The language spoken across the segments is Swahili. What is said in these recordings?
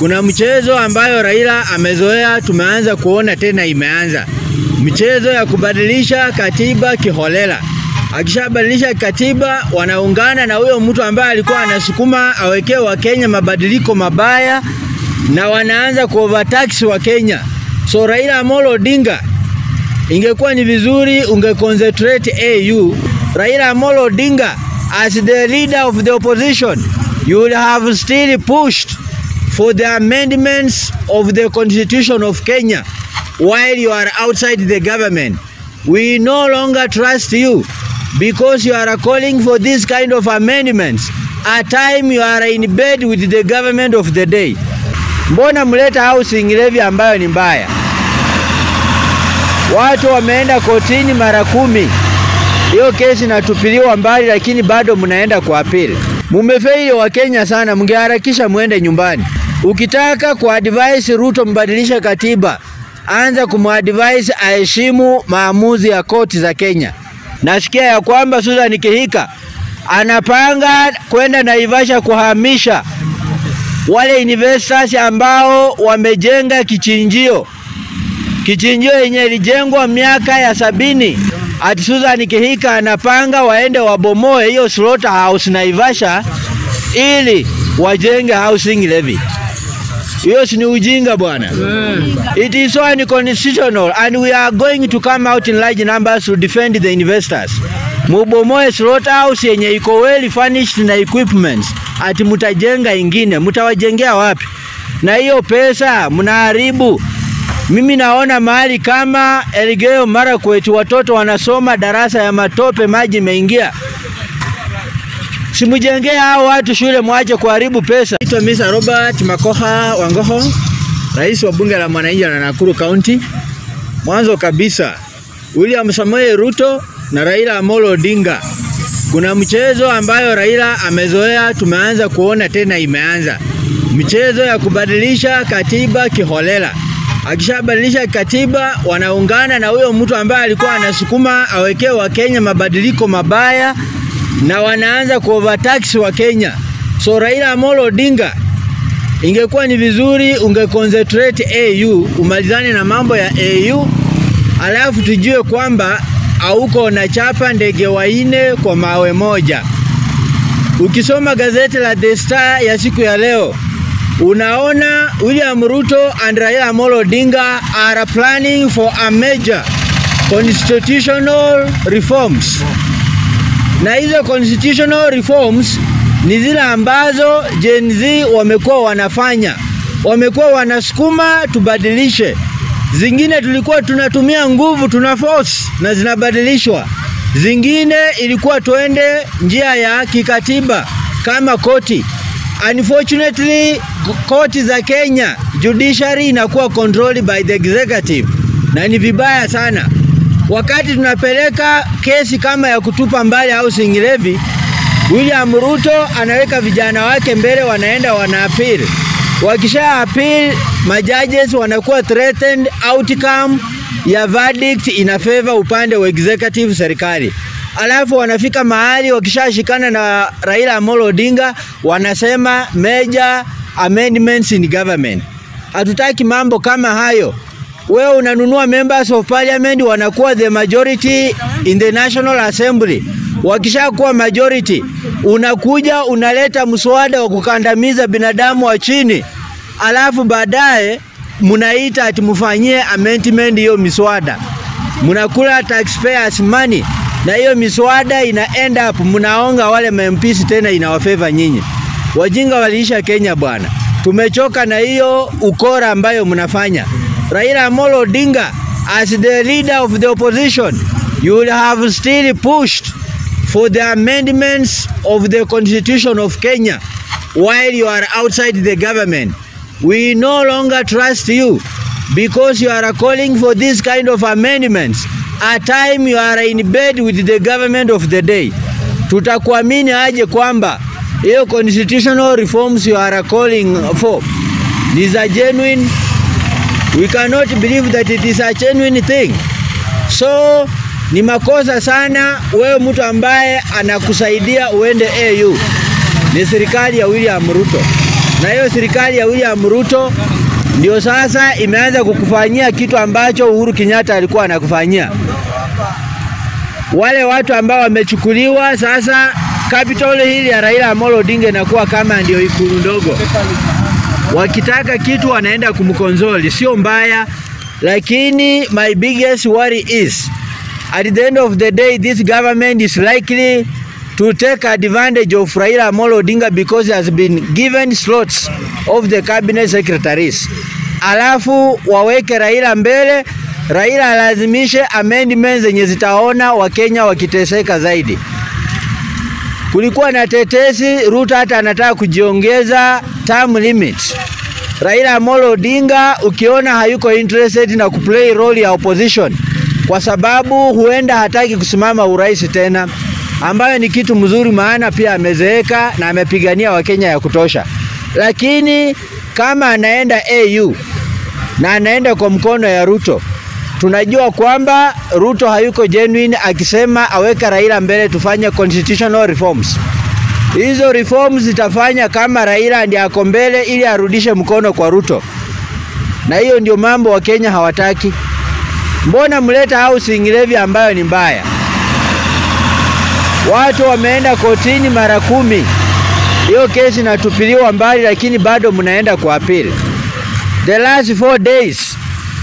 Kuna mchezo ambayo Raila amezoea, tumeanza kuona tena imeanza mchezo ya kubadilisha katiba kiholela. Akishabadilisha katiba, wanaungana na huyo mtu ambaye alikuwa anasukuma awekee Wakenya mabadiliko mabaya, na wanaanza kuovertax wa Kenya. So Raila Amolo Odinga, ingekuwa ni vizuri ungeconcentrate AU. Raila Amolo Odinga as the leader of the opposition, you would have still pushed for the amendments of the constitution of Kenya while you are outside the government. We no longer trust you because you are calling for this kind of amendments a time you are in bed with the government of the day. Mbona mleta housing levy ambayo ni mbaya? Watu wameenda kotini mara kumi, hiyo kesi inatupiliwa mbali, lakini bado mnaenda kwa apili. Mumefeili wa Kenya sana, mngeharakisha mwende nyumbani. Ukitaka kuadvise Ruto mbadilishe katiba, anza kumadvise aheshimu maamuzi ya koti za Kenya. Nasikia ya kwamba Susan Kihika anapanga kwenda Naivasha kuhamisha wale investors ambao wamejenga kichinjio kichinjio yenye ilijengwa miaka ya sabini. Ati Susan Kihika anapanga waende wabomoe hiyo slaughterhouse Naivasha ili wajenge housing levy. Hiyo si ni ujinga bwana. It is so unconstitutional and we are going to come out in large numbers to defend the investors. Mubomoe slaughterhouse yenye iko well furnished na equipments, ati mutajenga ingine, mutawajengea wapi? Na hiyo pesa mnaharibu. Mimi naona mahali kama Elgeyo Marakwet watoto wanasoma darasa ya matope, maji imeingia. Simujengee hao watu shule, mwache kuharibu pesa. Naitwa Mr. Robert Makoha Wangoho, rais wa bunge la mwananchi la Nakuru County. Mwanzo kabisa, William Samoei Ruto na Raila Amolo Odinga, kuna mchezo ambayo Raila amezoea, tumeanza kuona tena imeanza mchezo ya kubadilisha katiba kiholela. Akishabadilisha katiba, wanaungana na huyo mtu ambaye alikuwa anasukuma awekee Wakenya mabadiliko mabaya na wanaanza kuovertax wa Kenya. So Raila Amolo Odinga, ingekuwa ni vizuri ungeconcentrate AU, umalizane na mambo ya AU, alafu tujue kwamba hauko na chapa ndege waine kwa mawe moja. Ukisoma gazeti la The Star ya siku ya leo unaona William Ruto and Raila Amolo Odinga are planning for a major constitutional reforms na hizo constitutional reforms ni zile ambazo Gen Z wamekuwa wanafanya, wamekuwa wanasukuma tubadilishe. Zingine tulikuwa tunatumia nguvu, tuna force na zinabadilishwa. Zingine ilikuwa tuende njia ya kikatiba kama koti. Unfortunately, koti za Kenya judiciary inakuwa controlled by the executive na ni vibaya sana wakati tunapeleka kesi kama ya kutupa mbali housing levy, William Ruto anaweka vijana wake mbele, wanaenda wana appeal. Wakisha appeal, majudges wanakuwa threatened outcome ya verdict ina favor upande wa executive serikali. Alafu wanafika mahali wakishashikana na Raila Amolo Odinga wanasema major amendments in government. Hatutaki mambo kama hayo wewe unanunua members of parliament wanakuwa the majority in the National Assembly. Wakishakuwa majority, unakuja unaleta mswada wa kukandamiza binadamu wa chini, alafu baadaye mnaita ati mfanyie amendment hiyo miswada, mnakula taxpayers money, na hiyo miswada ina end up mnaonga wale MPs tena inawafeva nyinyi. Wajinga waliisha Kenya bwana, tumechoka na hiyo ukora ambayo mnafanya. Raila Amolo Odinga as the leader of the opposition, you will have still pushed for the amendments of the constitution of Kenya while you are outside the government. We no longer trust you because you are calling for this kind of amendments a time you are in bed with the government of the day. Tutakuamini aje kwamba hiyo constitutional reforms you are calling for these are genuine We cannot believe that it is a genuine thing. So ni makosa sana wewe mtu ambaye anakusaidia uende AU ni serikali ya William Ruto. na hiyo serikali ya William Ruto ndio sasa imeanza kukufanyia kitu ambacho Uhuru Kenyatta alikuwa anakufanyia. Wale watu ambao wamechukuliwa sasa, capital hili ya Raila Amolo Odinga inakuwa kama ndio ikulu ndogo. Wakitaka kitu wanaenda kumkonsoli, sio mbaya, lakini my biggest worry is at the end of the day this government is likely to take advantage of Raila Amolo Odinga because he has been given slots of the cabinet secretaries. Alafu waweke Raila mbele, Raila alazimishe amendments zenye zitaona Wakenya wakiteseka zaidi. Kulikuwa na tetesi Ruto hata anataka kujiongeza term limit. Raila Amolo Odinga ukiona hayuko interested na kuplay role ya opposition kwa sababu huenda hataki kusimama urais tena, ambayo ni kitu mzuri, maana pia amezeeka na amepigania Wakenya ya kutosha. Lakini kama anaenda AU na anaenda kwa mkono ya Ruto, tunajua kwamba Ruto hayuko genuine akisema aweka Raila mbele tufanye constitutional reforms. Hizo reforms zitafanya kama Raila ndiye ako mbele ili arudishe mkono kwa Ruto, na hiyo ndio mambo Wakenya hawataki. Mbona mleta housing levy ambayo ni mbaya? Watu wameenda kotini mara kumi, hiyo kesi inatupiliwa mbali, lakini bado mnaenda kwa appeal. The last four days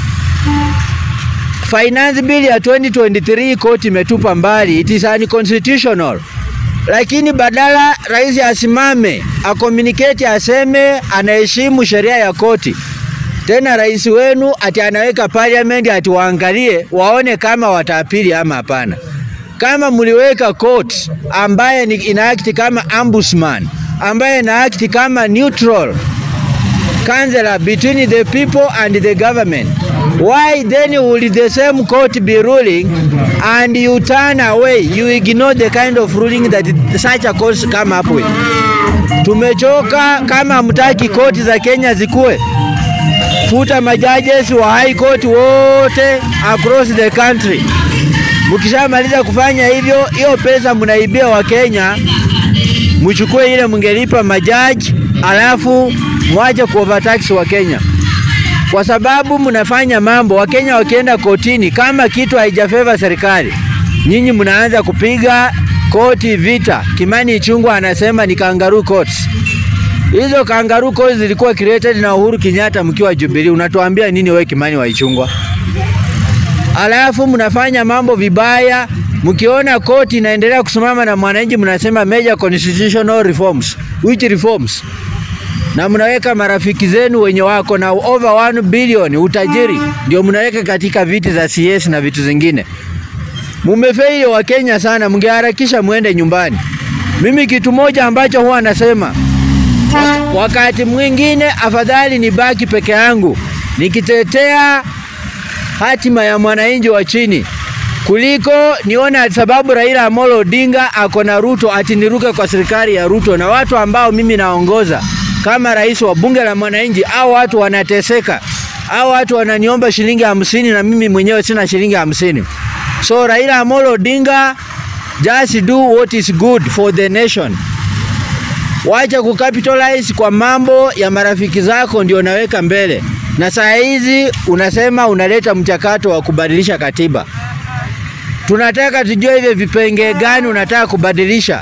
finance bill ya 2023 koti imetupa mbali, it is unconstitutional. Lakini badala rais asimame akomuniketi, aseme anaheshimu sheria ya koti tena rais wenu ati anaweka parliament ati waangalie waone kama wataapili ama hapana. Kama mliweka court ambaye ni inaakti kama ombudsman ambaye inaakti kama neutral counselor between the people and the government why then will the same court be ruling and you turn away you ignore the kind of ruling that such a court come up with. Tumechoka. Kama hamtaki koti za Kenya zikue futa majajes wa high court wote across the country. Mkishamaliza kufanya hivyo, hiyo pesa mnaibia wa Kenya, mchukue ile mngelipa majaji, alafu mwache kuovertax wa Kenya, kwa sababu mnafanya mambo. Wakenya wakienda kotini, kama kitu haijafeva serikali, nyinyi mnaanza kupiga koti vita. Kimani Ichung'wah anasema ni kangaroo courts. Hizo kangaroo courts zilikuwa created na Uhuru Kenyatta mkiwa Jubilee. Unatuambia nini wewe Kimani wa Ichung'wah? Alafu mnafanya mambo vibaya, mkiona koti inaendelea kusimama na mwananchi mnasema major constitutional reforms. Which reforms? Na mnaweka marafiki zenu wenye wako na over 1 billion utajiri ndio mnaweka katika viti za CS na vitu zingine. Mumefeili wa Kenya sana, mngeharakisha muende nyumbani. Mimi kitu moja ambacho huwa nasema wakati mwingine afadhali nibaki peke yangu nikitetea hatima ya mwananchi wa chini kuliko nione sababu Raila Amolo Odinga ako na Ruto ati niruke kwa serikali ya Ruto na watu ambao mimi naongoza kama rais wa bunge la mwananchi. Au watu wanateseka, au watu wananiomba shilingi hamsini na mimi mwenyewe sina shilingi hamsini. So Raila Amolo Odinga, just do what is good for the nation. Wacha kukapitalize kwa mambo ya marafiki zako ndio unaweka mbele, na saa hizi unasema unaleta mchakato wa kubadilisha katiba. Tunataka tujue hivyo vipengee gani unataka kubadilisha.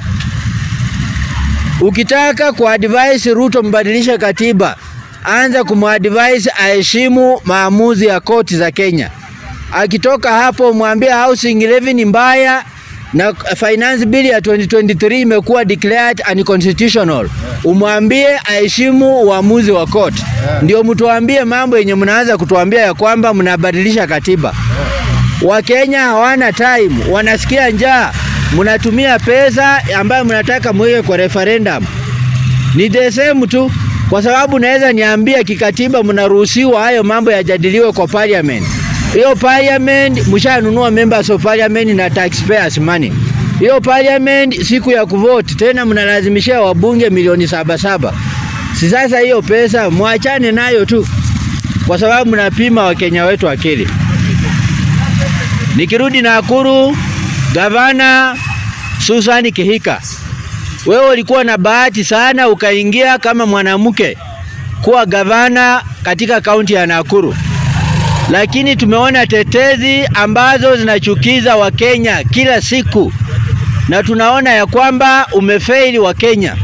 Ukitaka kuadvise Ruto mbadilishe katiba, anza kumadvise aheshimu maamuzi ya koti za Kenya. Akitoka hapo, mwambie housing levy ni mbaya na finance bill ya 2023 imekuwa declared unconstitutional. Umwambie aheshimu uamuzi wa court, ndio mtuambie mambo yenye mnaanza kutuambia ya kwamba mnabadilisha katiba. Wakenya hawana time, wanasikia njaa, mnatumia pesa ambayo mnataka mweke kwa referendum. Ni the same tu, kwa sababu naweza niambia kikatiba mnaruhusiwa hayo mambo yajadiliwe kwa parliament. Hiyo parliament mshanunua members of parliament na taxpayers money. Hiyo parliament siku ya kuvote tena mnalazimishia wabunge milioni saba saba. Si sasa hiyo pesa mwachane nayo tu, kwa sababu mnapima wakenya wetu akili. Nikirudi Nakuru, gavana Susan Kihika, wewe ulikuwa na bahati sana ukaingia kama mwanamke kuwa gavana katika kaunti ya Nakuru, lakini tumeona tetezi ambazo zinachukiza Wakenya kila siku, na tunaona ya kwamba umefeili Wakenya.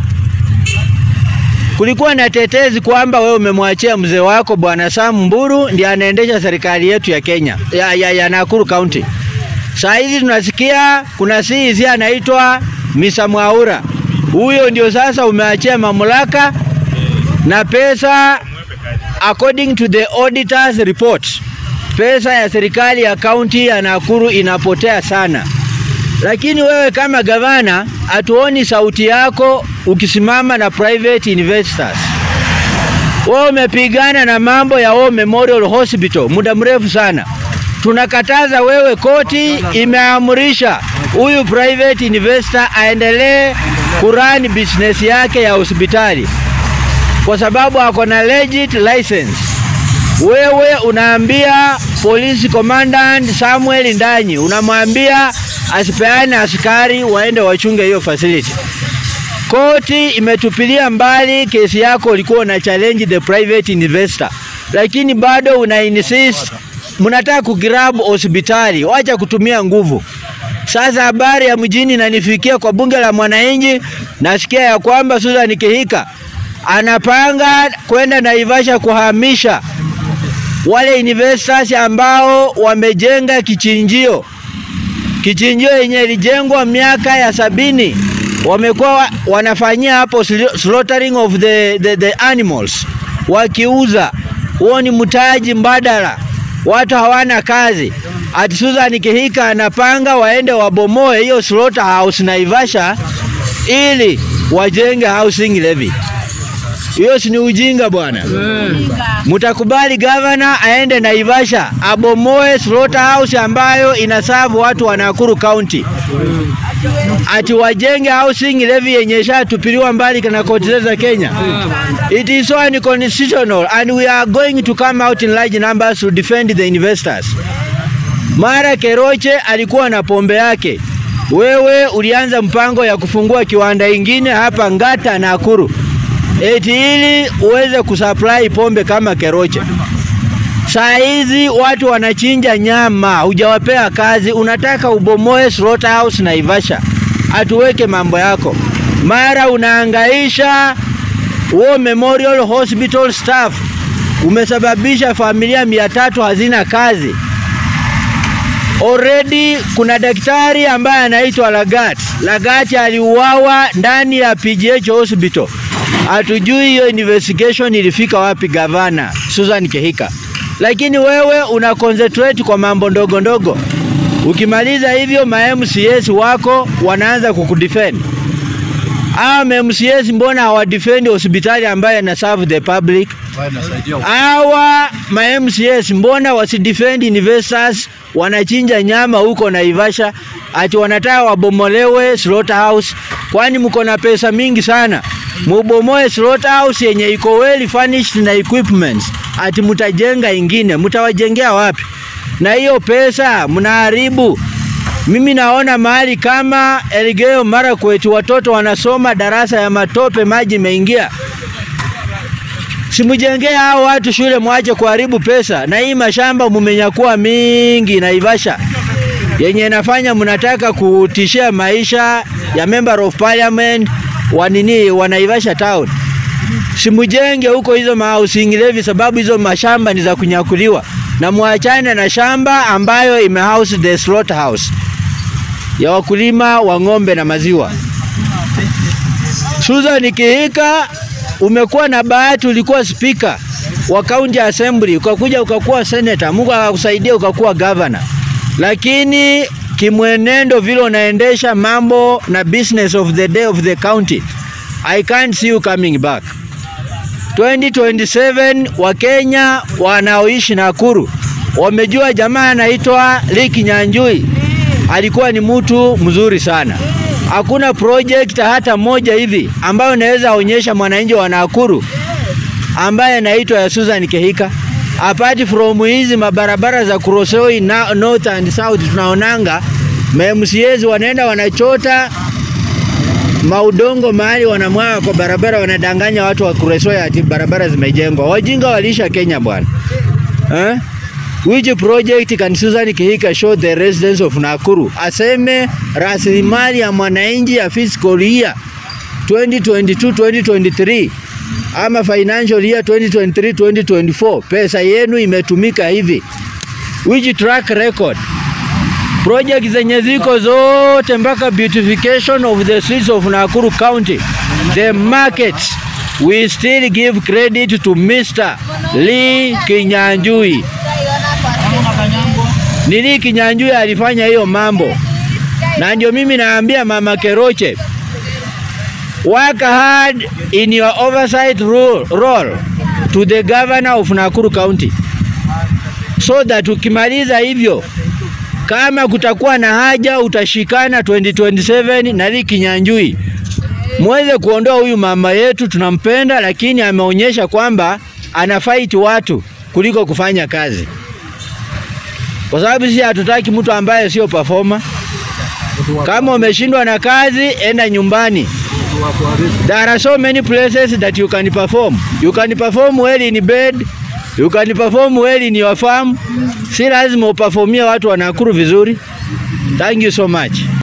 Kulikuwa na tetezi kwamba wewe umemwachia mzee wako bwana Sam Mburu ndiye anaendesha serikali yetu ya Kenya ya, ya, ya Nakuru County. Saa hizi tunasikia kuna CEC anaitwa Misa Mwaura, huyo ndio sasa umeachia mamlaka na pesa, according to the auditors report, pesa ya serikali ya kaunti ya Nakuru inapotea sana. Lakini wewe kama gavana, hatuoni sauti yako ukisimama na private investors. Wewe umepigana na mambo ya War Memorial Hospital muda mrefu sana. Tunakataza wewe, koti imeamrisha huyu private investor aendelee kurani business yake ya hospitali kwa sababu ako na legit license. Wewe unaambia police commandant Samuel Ndanyi, unamwambia asipeane askari waende wachunge hiyo facility. Koti imetupilia mbali kesi yako, ulikuwa una challenge the private investor, lakini bado una insist, mnataka kugrab hospitali. Wacha kutumia nguvu. Sasa habari ya mjini inanifikia kwa bunge la mwananchi, nasikia ya kwamba Susan Kihika anapanga kwenda Naivasha kuhamisha wale investors ambao wamejenga kichinjio kichinjio yenye ilijengwa miaka ya sabini wamekuwa wanafanyia hapo slaughtering of the, the, the animals wakiuza. Huo ni mtaji mbadala, watu hawana kazi. Ati Susan Kihika anapanga waende wabomoe hiyo slaughterhouse Naivasha ili wajenge housing levy. Hiyo si ni ujinga bwana? Mtakubali gavana aende Naivasha abomoe slaughterhouse ambayo inasavu watu wa Nakuru County, ati wajenge housing levy yenye shatupiliwa mbali na koti za Kenya? It is so unconstitutional and we are going to come out in large numbers to defend the investors. Mara Keroche alikuwa na pombe yake, wewe ulianza mpango ya kufungua kiwanda ingine hapa Ngata Nakuru eti ili uweze kusupply pombe kama Keroche. Saa hizi watu wanachinja nyama, hujawapea kazi, unataka ubomoe slaughterhouse Naivasha, atuweke mambo yako. Mara unaangaisha War Memorial Hospital staff, umesababisha familia mia tatu hazina kazi. Already kuna daktari ambaye anaitwa Lagat. Lagat aliuawa ndani ya PGH hospital. Hatujui hiyo investigation ilifika wapi, gavana Susan Kihika, lakini wewe una concentrate kwa mambo ndogo ndogo. Ukimaliza hivyo, ma MCS wako wanaanza kukudefend. Hawa ma MCS mbona hawadefend hospitali ambayo ina serve the public? Hawa ma MCS mbona wasidefend investors wanachinja nyama huko Naivasha, ati wanataka wabomolewe slaughterhouse? Kwani mko na pesa mingi sana mubomoe slaughterhouse yenye iko well furnished na equipments, ati mutajenga ingine, mutawajengea wapi? Na hiyo pesa mnaharibu. Mimi naona mahali kama Elgeyo Marakwet watoto wanasoma darasa ya matope, maji imeingia. Simujengea hao watu shule, mwache kuharibu pesa. Na hii mashamba mumenyakua mingi Naivasha yenye inafanya mnataka kutishia maisha ya member of parliament wa nini wa Naivasha town. Simujenge huko hizo housing levy, sababu hizo mashamba ni za kunyakuliwa, na muachane na shamba ambayo imehouse the slaughterhouse ya wakulima wa ng'ombe na maziwa. Susan Kihika, umekuwa na bahati, ulikuwa spika wa county assembly, ukakuja ukakuwa senator, Mungu akakusaidia ukakuwa governor, lakini kimwenendo vile unaendesha mambo na business of the day of the county, I can't see you coming back. 2027 Wakenya wanaoishi Nakuru wamejua jamaa anaitwa Liki Nyanjui alikuwa ni mtu mzuri sana. Hakuna project hata moja hivi ambayo naweza onyesha mwananchi wa Nakuru ambaye anaitwa ya Susan Kihika apart from hizi mabarabara za Kurosoi na north and south tunaonanga MCAs wanaenda wanachota maudongo mahali wanamwaga kwa barabara, wanadanganya watu wa Kuresoya ati barabara zimejengwa. Wajinga walisha Kenya bwana eh? Which project can Susan Kihika show the residents of Nakuru? Aseme rasilimali ya mwananchi ya fiscal year 2022-2023 ama financial year 2023-2024 pesa yenu imetumika hivi. Which track record? Project zenye ziko zote mpaka beautification of the streets of Nakuru County, the markets, we still give credit to Mr. Lee Kinyanjui. Ni Lee Kinyanjui alifanya hiyo mambo, na ndio mimi naambia Mama Keroche, work hard in your oversight role, role to the governor of Nakuru County so that ukimaliza hivyo kama kutakuwa na haja utashikana 2027 na Lee Kinyanjui muweze kuondoa huyu mama yetu, tunampenda, lakini ameonyesha kwamba ana fight watu kuliko kufanya kazi, kwa sababu sisi hatutaki mtu ambaye sio performer. Kama umeshindwa na kazi, enda nyumbani. There are so many places that you can perform. You can perform well in bed, you can perform well in your farm. Si lazima uperformie watu wa Nakuru vizuri. Thank you so much.